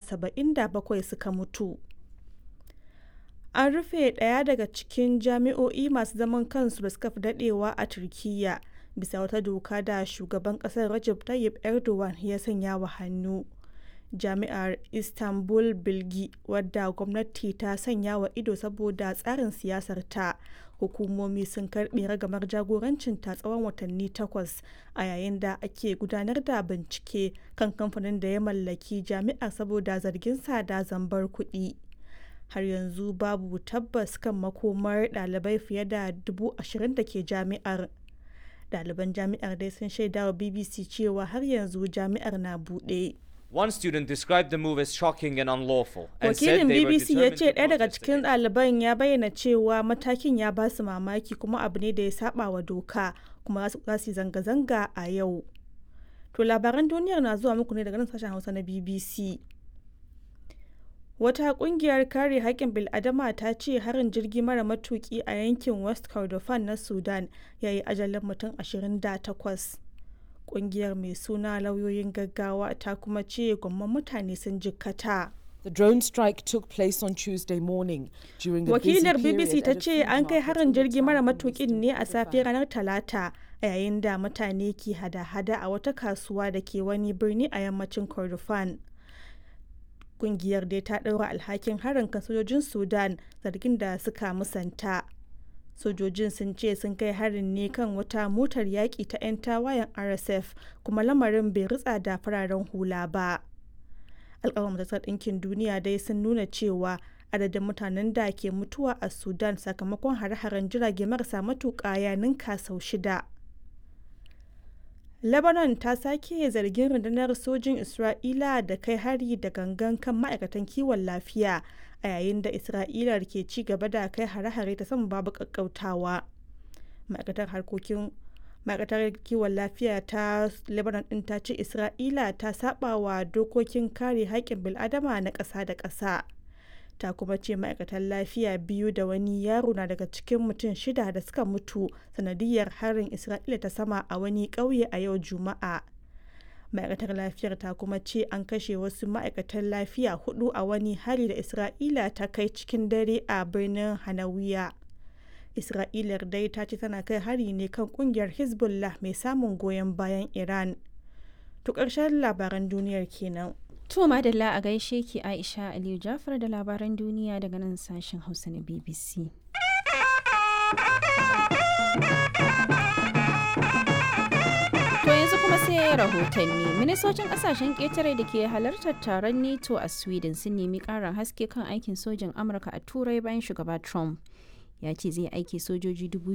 77 suka mutu. An rufe ɗaya daga cikin jami'o'i masu zaman kansu da suka fi daɗewa a Turkiyya bisa wata doka da shugaban ƙasar Recep Tayyip Erdogan ya sanya wa hannu. Jami'ar Istanbul Bilgi wadda gwamnati ta sanya wa ido saboda tsarin siyasarta, hukumomi sun karɓe ragamar jagorancinta tsawon watanni takwas a yayin da ake gudanar da bincike kan kamfanin da ya mallaki jami'ar saboda zarginsa da zambar kuɗi. Har yanzu babu tabbas kan makomar ɗalibai fiye da dubu ashirin da ke jami'ar. Ɗaliban jami'ar dai sun shaidawa BBC cewa har yanzu jami'ar na buɗe. One student described the move as shocking and unlawful and said Wakilin they were BBC ya determined ce to ɗaya daga protest cikin against it. ɗaliban ya bayyana cewa matakin ya ba su mamaki kuma abu ne da ya saba wa doka kuma za su yi zanga-zanga a yau. To labaran duniyar na zuwa muku ne daga nan sashen Hausa na BBC. Wata ƙungiyar kare haƙƙin bil'adama ta ce harin jirgi mara matuƙi a yankin West Kordofan na Sudan ya yi ajalin mutum 28. Ƙungiyar mai suna lauyoyin gaggawa ta kuma ce gwamman mutane sun jikkata. The drone strike took place on Tuesday morning during the busy Wakilar period BBC ta at a ce food an kai market harin in the jirgi mara town of matukin Western ne a Kordofan. safiyar ranar Talata a yayin da mutane ke hada-hada a wata kasuwa da ke wani birni a yammacin Kordofan. Kungiyar dai ta ɗaura alhakin harin kan sojojin Sudan zargin da suka musanta. Sojojin sun ce sun kai harin ne kan wata motar yaƙi ta 'yan tawayen RSF kuma lamarin bai ritsa da fararen hula ba. alƙawar majalisar ɗinkin duniya dai sun nuna cewa adadin mutanen da ke mutuwa a sudan sakamakon hare-haren jirage marasa matuƙa ya ninka sau shida lebanon ta sake zargin rundunar sojin isra'ila da kai hari da gangan kan ma'aikatan kiwon lafiya a yayin da isra'ila ke ci gaba da kai hare-hare ta sama babu ƙaƙƙautawa ma'aikatar harkokin ma'aikatar kiwon lafiya ta lebanon din ta ce isra'ila ta saba wa dokokin kare haƙƙin bil'adama na ƙasa da ƙasa ta kuma ce ma'aikatan lafiya biyu da wani yaro na daga cikin mutum shida da suka mutu sanadiyar harin isra'ila ta sama a wani ƙauye a yau juma'a ma'aikatar lafiyar ta kuma ce an kashe wasu ma'aikatan lafiya hudu a wani hari da isra'ila ta kai cikin dare a birnin hanawiya Isra'ilar dai ta ce tana kai hari ne kan kungiyar Hezbollah mai samun goyon bayan Iran. To ƙarshen labaran duniyar kenan. To madalla a gaishe ki Aisha Aliyu Jafar da labaran duniya daga nan sashen Hausa na BBC. To yanzu kuma sai rahotanni. Ministocin kasashen ƙetare da ke halartar taron NATO a Sweden sun nemi ƙarin haske kan aikin sojin Amurka a Turai bayan shugaba Trump. Ya ce zai aiki sojoji dubu